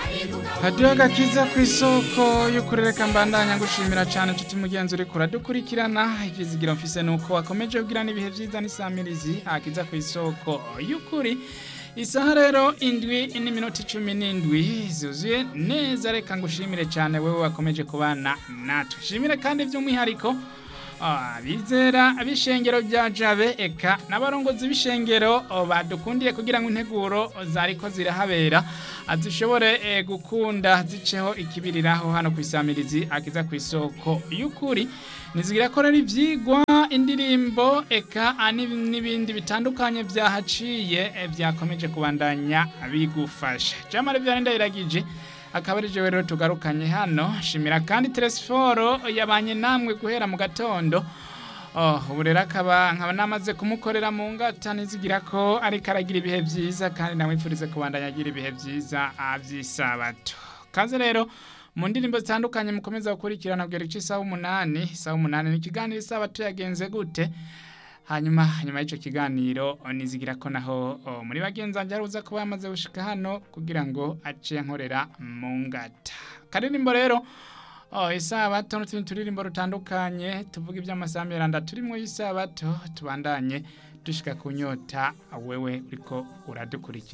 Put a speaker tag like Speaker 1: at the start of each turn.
Speaker 1: hadiyo agakiza ku isoko y'ukurereka mbandanya ngushimira cyane tuti mugenzi uri kuradukurikirana ikizigiro mfise nuko wakomeje kugira n'ibihe byiza n'isamirizi akiza ku isoko y'ukuri isaha rero indwi n'iminota icumi n'indwi zuzuye neza reka ngushimire cyane wewe wakomeje kubana natwe shimire kandi by'umwihariko bizera b'ishengero bya jabe eka n'abarongozi b'ishengero badukundiye kugira ngo integuro zariko zirahabera zishobore gukunda ziceho ikibiriraho hano ku isamirizi akiza ku isoko y'ukuri nizigira ko rero ibyigwa indirimbo eka n'ibindi bitandukanye byahaciye byakomeje kubandanya bigufasha jamari byarinda iragije akaba ari jewe rero tugarukanye hano shimira kandi Telesforo yabanye namwe guhera mu gatondo oh ubu rero akaba nkaba namaze kumukorera mu ngata nizigira ko ariko aragira ibihe byiza kandi namwifurize kubandanya agira ibihe byiza by'isabato kaze rero mu ndirimbo zitandukanye mukomeza gukurikirana kugera igice isaha umunani isaha umunani ni ikiganiro isabato yagenze gute hanyuma nyuma y'icyo kiganiro nizigira ko naho muri bagenzi banjye aruza kuba yamaze gushika hano kugira ngo ace nkorera mu ngata karirimbo rero isabato n'utundi turirimbo rutandukanye tuvuga iby'amasamberanda turimo isabato tubandanye dushika ku nyota wewe uriko uradukurikira